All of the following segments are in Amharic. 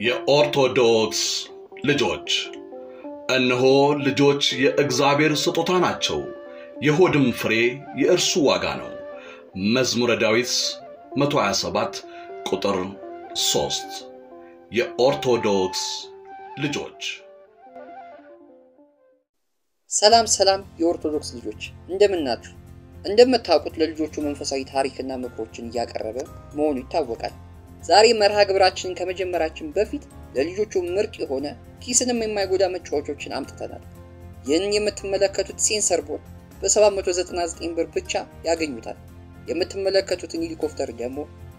የኦርቶዶክስ ልጆች እነሆ ልጆች የእግዚአብሔር ስጦታ ናቸው፣ የሆድም ፍሬ የእርሱ ዋጋ ነው። መዝሙረ ዳዊት 127 ቁጥር 3 የኦርቶዶክስ ልጆች ሰላም ሰላም የኦርቶዶክስ ልጆች እንደምን ናችሁ? እንደምታውቁት ለልጆቹ መንፈሳዊ ታሪክና ምክሮችን እያቀረበ መሆኑ ይታወቃል። ዛሬ መርሃ ግብራችንን ከመጀመራችን በፊት ለልጆቹ ምርጥ የሆነ ኪስንም የማይጎዳ መጫወቾችን አምጥተናል። ይህንን የምትመለከቱት ሴንሰር ቦርድ በ799 ብር ብቻ ያገኙታል። የምትመለከቱትን ሄሊኮፕተር ደግሞ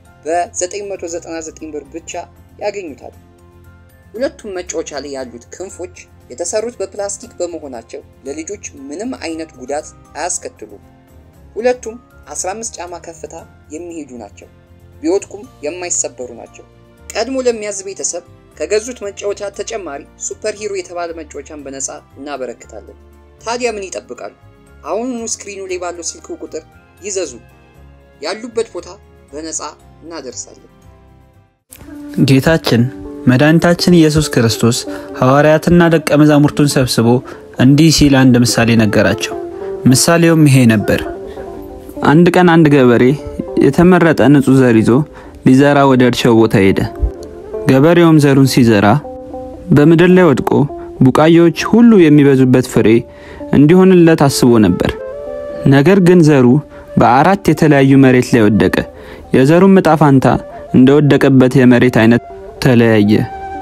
በ999 ብር ብቻ ያገኙታል። ሁለቱም መጫወቻ ላይ ያሉት ክንፎች የተሰሩት በፕላስቲክ በመሆናቸው ለልጆች ምንም አይነት ጉዳት አያስከትሉም። ሁለቱም 15 ጫማ ከፍታ የሚሄዱ ናቸው። ቢወድቁም የማይሰበሩ ናቸው። ቀድሞ ለሚያዝ ቤተሰብ ከገዙት መጫወቻ ተጨማሪ ሱፐር ሂሮ የተባለ መጫወቻን በነፃ እናበረክታለን። ታዲያ ምን ይጠብቃሉ? አሁኑኑ ስክሪኑ ላይ ባለው ስልክ ቁጥር ይዘዙ። ያሉበት ቦታ በነፃ እናደርሳለን። ጌታችን መድኃኒታችን ኢየሱስ ክርስቶስ ሐዋርያትና ደቀ መዛሙርቱን ሰብስቦ እንዲህ ሲል አንድ ምሳሌ ነገራቸው። ምሳሌውም ይሄ ነበር። አንድ ቀን አንድ ገበሬ የተመረጠ ንጹሕ ዘር ይዞ ሊዘራ ወደ እርሻው ቦታ ሄደ። ገበሬውም ዘሩን ሲዘራ በምድር ላይ ወድቆ ቡቃያዎች ሁሉ የሚበዙበት ፍሬ እንዲሆንለት አስቦ ነበር። ነገር ግን ዘሩ በአራት የተለያዩ መሬት ላይ ወደቀ። የዘሩም ዕጣ ፋንታ እንደወደቀበት የመሬት አይነት ተለያየ።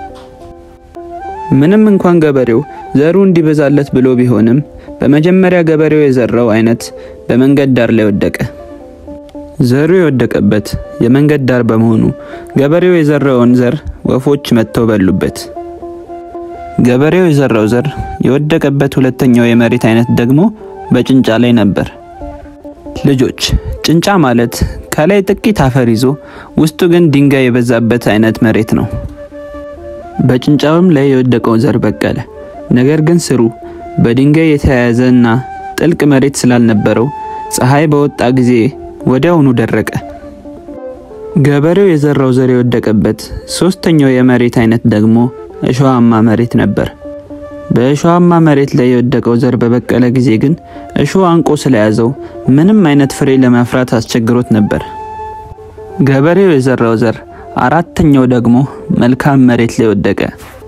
ምንም እንኳን ገበሬው ዘሩ እንዲበዛለት ብሎ ቢሆንም በመጀመሪያ ገበሬው የዘራው አይነት በመንገድ ዳር ላይ ወደቀ። ዘሩ የወደቀበት የመንገድ ዳር በመሆኑ ገበሬው የዘራውን ዘር ወፎች መጥተው በሉበት። ገበሬው የዘራው ዘር የወደቀበት ሁለተኛው የመሬት አይነት ደግሞ በጭንጫ ላይ ነበር። ልጆች ጭንጫ ማለት ከላይ ጥቂት አፈር ይዞ ውስጡ ግን ድንጋይ የበዛበት አይነት መሬት ነው። በጭንጫውም ላይ የወደቀው ዘር በቀለ። ነገር ግን ስሩ በድንጋይ የተያያዘ እና ጥልቅ መሬት ስላልነበረው ፀሐይ በወጣ ጊዜ ወዲያውኑ ደረቀ። ገበሬው የዘራው ዘር የወደቀበት ሶስተኛው የመሬት አይነት ደግሞ እሾሃማ መሬት ነበር። በእሾሃማ መሬት ላይ የወደቀው ዘር በበቀለ ጊዜ ግን እሾህ አንቆ ስለያዘው ምንም አይነት ፍሬ ለማፍራት አስቸግሮት ነበር። ገበሬው የዘራው ዘር አራተኛው ደግሞ መልካም መሬት ላይ ወደቀ።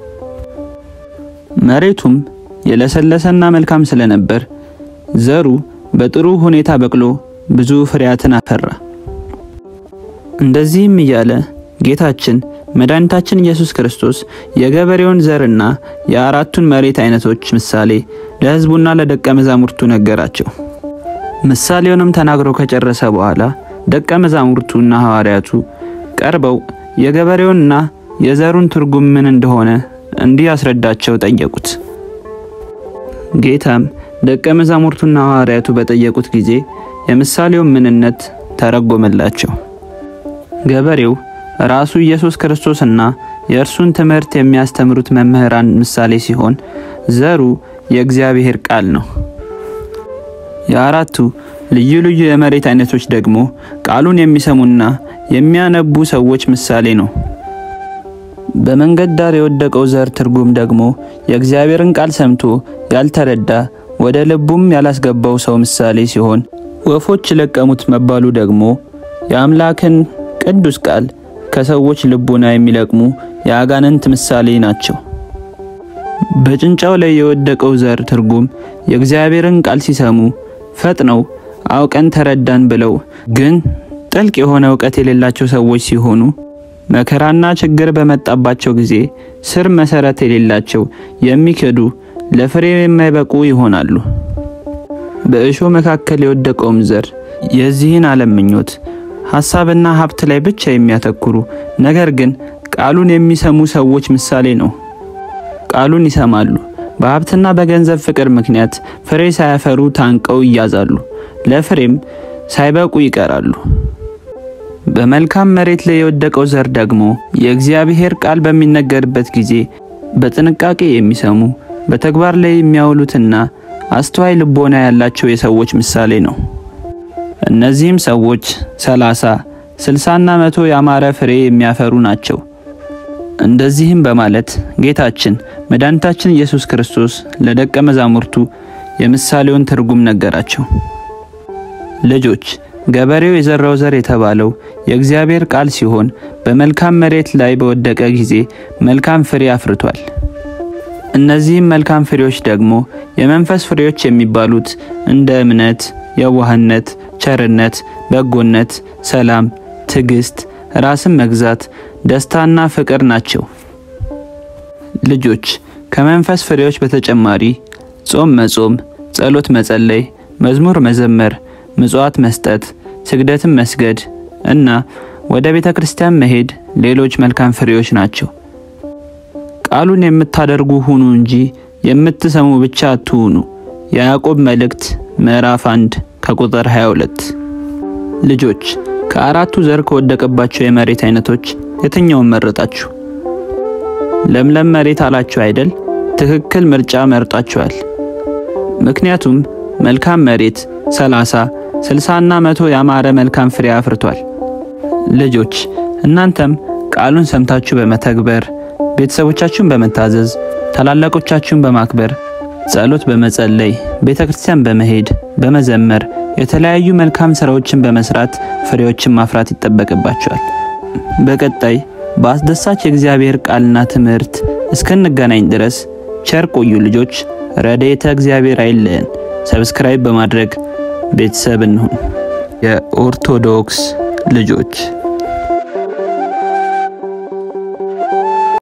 መሬቱም የለሰለሰና መልካም ስለነበር ዘሩ በጥሩ ሁኔታ በቅሎ ብዙ ፍሬያትን አፈራ። እንደዚህም እያለ ጌታችን መድኃኒታችን ኢየሱስ ክርስቶስ የገበሬውን ዘርና የአራቱን መሬት አይነቶች ምሳሌ ለሕዝቡና ለደቀ መዛሙርቱ ነገራቸው። ምሳሌውንም ተናግሮ ከጨረሰ በኋላ ደቀ መዛሙርቱና ሐዋርያቱ ቀርበው የገበሬውንና የዘሩን ትርጉም ምን እንደሆነ እንዲህ አስረዳቸው ጠየቁት። ጌታም ደቀ መዛሙርቱና ሐዋርያቱ በጠየቁት ጊዜ የምሳሌውን ምንነት ተረጎመላቸው። ገበሬው ራሱ ኢየሱስ ክርስቶስና የእርሱን ትምህርት የሚያስተምሩት መምህራን ምሳሌ ሲሆን ዘሩ የእግዚአብሔር ቃል ነው። የአራቱ ልዩ ልዩ የመሬት አይነቶች ደግሞ ቃሉን የሚሰሙና የሚያነቡ ሰዎች ምሳሌ ነው። በመንገድ ዳር የወደቀው ዘር ትርጉም ደግሞ የእግዚአብሔርን ቃል ሰምቶ ያልተረዳ ወደ ልቡም ያላስገባው ሰው ምሳሌ ሲሆን ወፎች ለቀሙት መባሉ ደግሞ የአምላክን ቅዱስ ቃል ከሰዎች ልቦና የሚለቅሙ የአጋንንት ምሳሌ ናቸው። በጭንጫው ላይ የወደቀው ዘር ትርጉም የእግዚአብሔርን ቃል ሲሰሙ ፈጥነው አውቀን ተረዳን ብለው ግን ጥልቅ የሆነ እውቀት የሌላቸው ሰዎች ሲሆኑ መከራና ችግር በመጣባቸው ጊዜ ስር መሰረት የሌላቸው የሚክዱ ለፍሬ የማይበቁ ይሆናሉ። በእሾህ መካከል የወደቀውም ዘር የዚህን ዓለም ምኞት ሐሳብና ሀብት ላይ ብቻ የሚያተኩሩ ነገር ግን ቃሉን የሚሰሙ ሰዎች ምሳሌ ነው። ቃሉን ይሰማሉ። በሀብትና በገንዘብ ፍቅር ምክንያት ፍሬ ሳያፈሩ ታንቀው ይያዛሉ፣ ለፍሬም ሳይበቁ ይቀራሉ። በመልካም መሬት ላይ የወደቀው ዘር ደግሞ የእግዚአብሔር ቃል በሚነገርበት ጊዜ በጥንቃቄ የሚሰሙ በተግባር ላይ የሚያውሉትና አስተዋይ ልቦና ያላቸው የሰዎች ምሳሌ ነው። እነዚህም ሰዎች ሰላሳ ስልሳና መቶ ያማረ ፍሬ የሚያፈሩ ናቸው። እንደዚህም በማለት ጌታችን መድኃኒታችን ኢየሱስ ክርስቶስ ለደቀ መዛሙርቱ የምሳሌውን ትርጉም ነገራቸው። ልጆች ገበሬው የዘራው ዘር የተባለው የእግዚአብሔር ቃል ሲሆን በመልካም መሬት ላይ በወደቀ ጊዜ መልካም ፍሬ አፍርቷል። እነዚህም መልካም ፍሬዎች ደግሞ የመንፈስ ፍሬዎች የሚባሉት እንደ እምነት፣ የዋህነት፣ ቸርነት፣ በጎነት፣ ሰላም፣ ትዕግስት፣ ራስን መግዛት፣ ደስታና ፍቅር ናቸው። ልጆች ከመንፈስ ፍሬዎች በተጨማሪ ጾም መጾም፣ ጸሎት መጸለይ፣ መዝሙር መዘመር፣ ምጽዋት መስጠት፣ ስግደትን መስገድ እና ወደ ቤተ ክርስቲያን መሄድ ሌሎች መልካም ፍሬዎች ናቸው። ቃሉን የምታደርጉ ሁኑ እንጂ የምትሰሙ ብቻ አትሁኑ። የያዕቆብ መልእክት ምዕራፍ 1 ከቁጥር 22። ልጆች ከአራቱ ዘር ከወደቀባቸው የመሬት አይነቶች የትኛውን መረጣችሁ? ለምለም መሬት አላችሁ አይደል? ትክክል ምርጫ መርጣችኋል። ምክንያቱም መልካም መሬት 30፣ 60 እና መቶ ያማረ መልካም ፍሬ አፍርቷል። ልጆች እናንተም ቃሉን ሰምታችሁ በመተግበር ቤተሰቦቻችሁን በመታዘዝ ታላላቆቻችሁን በማክበር ጸሎት በመጸለይ ቤተ ክርስቲያን በመሄድ በመዘመር የተለያዩ መልካም ስራዎችን በመስራት ፍሬዎችን ማፍራት ይጠበቅባቸዋል። በቀጣይ በአስደሳች የእግዚአብሔር ቃልና ትምህርት እስክንገናኝ ድረስ ቸር ቆዩ ልጆች። ረድኤተ እግዚአብሔር አይለየን። ሰብስክራይብ በማድረግ ቤተሰብ እንሁን። የኦርቶዶክስ ልጆች